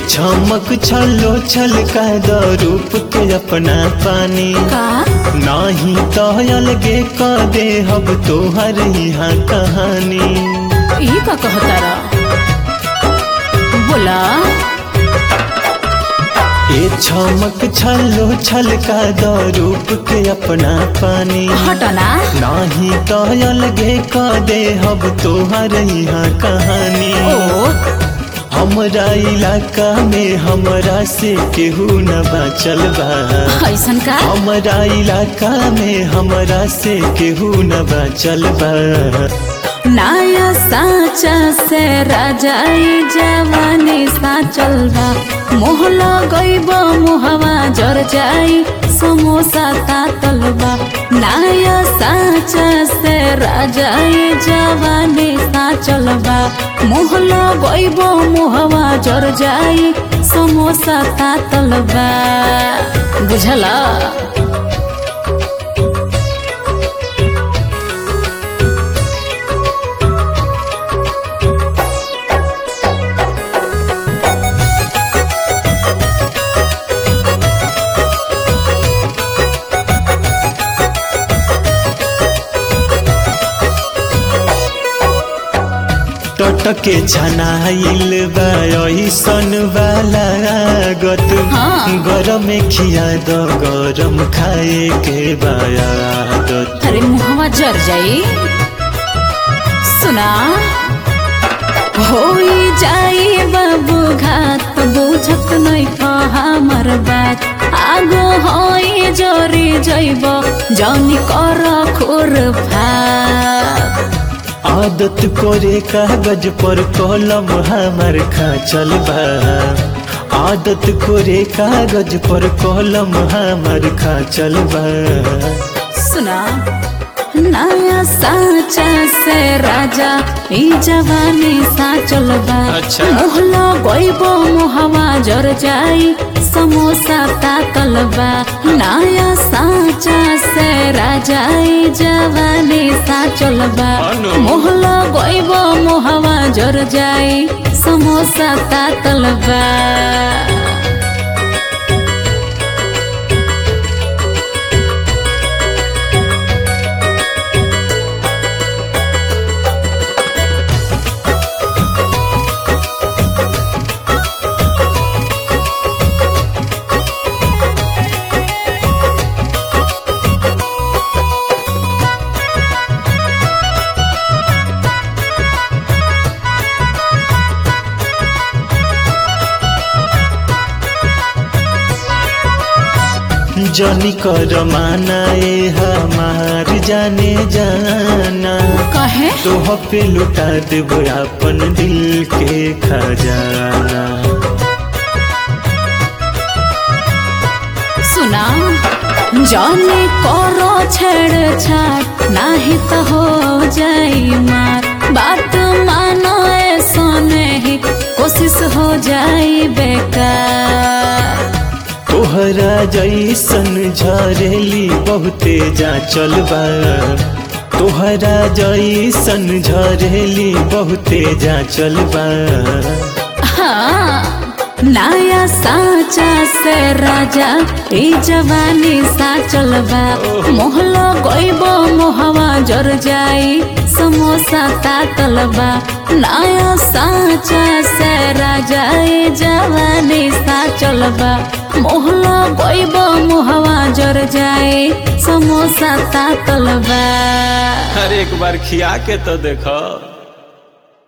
चमक छलो छलका द रूप के अपना पानी का नाही तो अलगे क दे हब तोहर यहाँ कहानी ई का कहता रा बोला ए चमक छलो छलका द रूप के अपना पानी हटना नाही तो अलगे क दे हब तोहर यहाँ कहानी ओ हमरा इलाका में हमरा से केहू न बाचल बा ऐसन का हमरा इलाका में हमरा से केहू न बाचल बा नया साचा से राजाई जवानी साचल बा मोह लगैब मुहवा जर जाई समोसा तातल बा नया साचा से राजाई जवानी साचल बा मोह लगैब मुहवा जर जाई समोसा तातल बा बुझला टटके छनाइल बा ऐसन वाला गत हाँ। गरम खिया द गरम खाए के बायादत अरे मुहवा जर जाई सुना होई जाई बाबू घात बुझत नहीं हमर बात आगो होई जोरी जइब जौनी कर खुर फात आदत करे कागज पर कलम हमार खाचल बा आदत करे कागज पर कलम हमार खाचल बा सुना नया साचा से राजा ई जवानी साचल बा अच्छा। मोहला गइबो मोहवा जर जाई समोसा तातल बा नया साचा से राजा ई जवानी साचल बा अनु। मोहला गइबो मोहवा जर जाई समोसा तातल बा जनी कर माना ए हमार जाने जाना कहे तोह पे लुटा देब अपन दिल के खजाना सुना जाने करो छेड़ छाड़ नाही तो हो जाई मार बात मानो ऐसा नहीं कोशिश हो जाई बेकार तोहरा जैसन झरेली बहुते जा चलबा तोहरा जैसन झरेली बहुते जा चलबा हाँ नया साचा से राजा ई जवानी साचल बा मोहलो गइबो मोहवा जर जाई समोसा तातल बा नया साचा से राजा ई जवानी साचल बा मोहलो गइबो मोहवा जर जाई समोसा तातल बा हर एक बार खिया के तो देखो